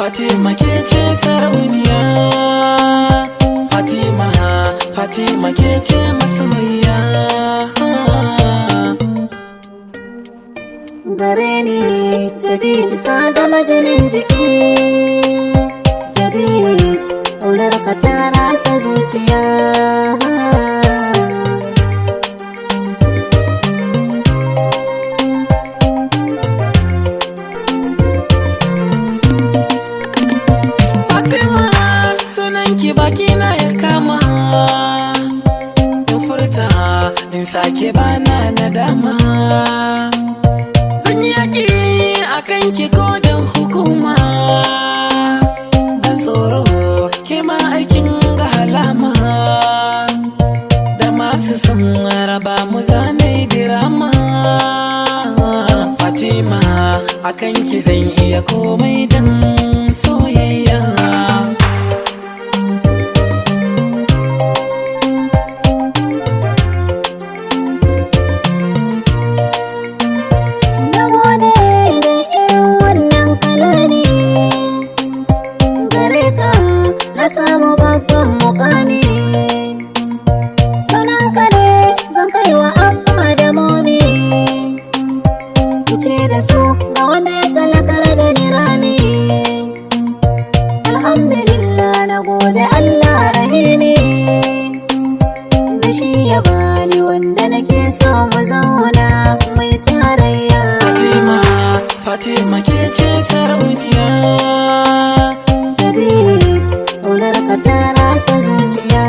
Fatima ke ce sarauniya Fatima Fatima ke ce masoyiya gare ni jadid ka zama jinin jiki jadid ƙaunar ka ta rasa zuciya Fatima sunan ki baki na ya kama in furta in sake bana nadama zan yi yaki a kan ki kodin hukuma ban tsoro ke ma aikin ga halama da masu son raba mu zanai dirama Fatima akan ki zan iya komai dan soyayya na gode da irin wannan kalani gare ka na samu babban mukami sunan ka ne zan kai wa abba da momi ce da su ga wanda ya talakar da ni rami alhamdulillah na gode allah rahimi da shi ya bani wanda nake so mu zauna mai tarayya Fatima Fatima ke ce sarauniya jadid ƙaunar ka ta rasa zuciya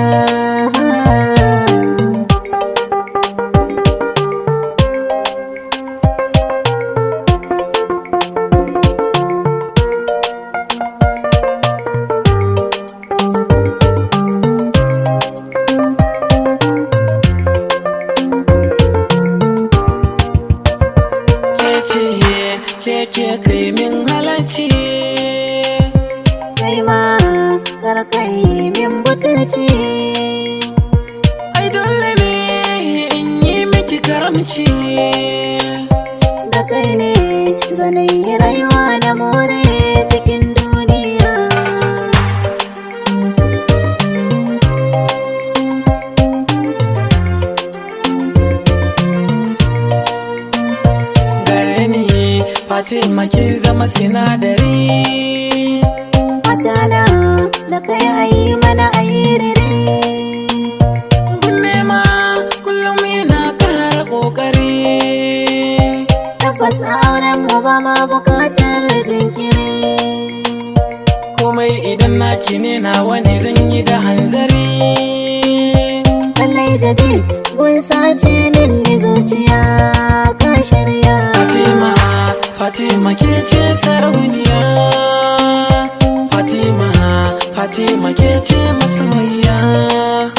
ke ce ke ke kai min halarci kai ma kar kai min butulci ai dole ne in yi miki karamci da kai ne zanayi rayuwa da more cikin duniya gare ni Fatima kin zama sinadari Matana da kai ayi mana ayiriri Kulle ma kullum yana kara kokari Tabbas a auren mu ba ma bukatar jinkiri komai idan naki ne nawa ne zan yi da hanzari Lallai jadid gun sace min ni zuciya ka shirya Fatima Fatima ke ce sarauniya Fatima Fatima ke ce masoyiya